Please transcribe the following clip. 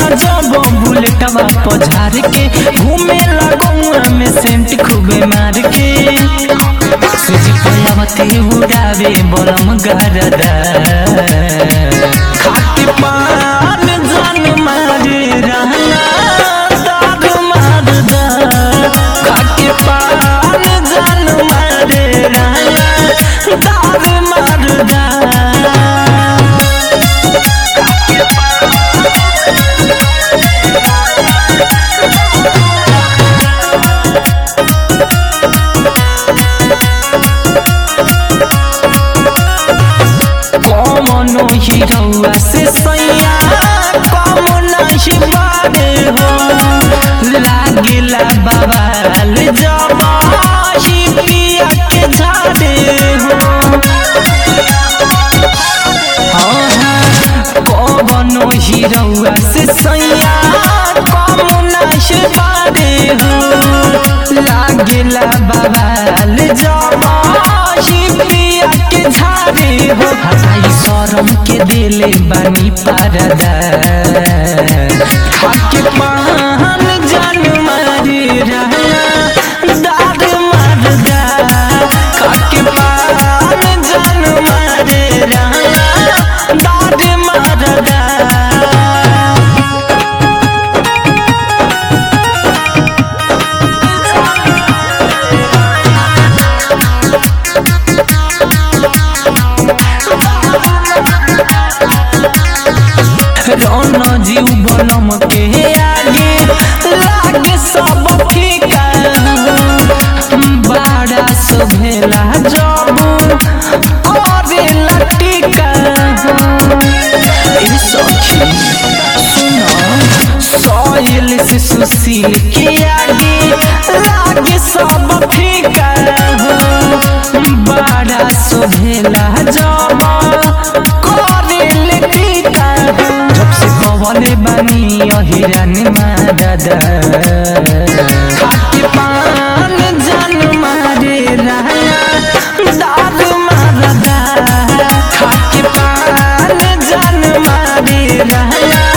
जब बुलेटवा पझार के घूमे लगौआ में सेंट खूबे मार के सुजी पयावती उड़ावे बलम गरदा खाके पान जान मारे रहना दाग मारदा खाके पान जान मारे रहना दाग मारदा कमनो हिरौआ से सैया कम नहीं बारे हो लागिला बवाल जब ही पिया के झाड़े हो कमनो हिरौआ से सैया कम नहीं बारे हो लागिला बवाल जब ही पिया के झाड़े हो हटाई शरम के दिले बानी पारदा खाके पान जान मारे रहना दाग मारदा खाके पान जान मारे रहना दाग मारदा रौन जीव बलम के आगे लागे सब फीका बड़ा सुभेला जब अरे लटिका ए सखी सुनो सोयल से सुशील के आगे लागे सब फीका बड़ा सुभेला जब करे लटिका जब से कवले बानी अहिरान मारदा खाके पान जान मारे रहना दाग मारदा खाके पान जान मारे रहना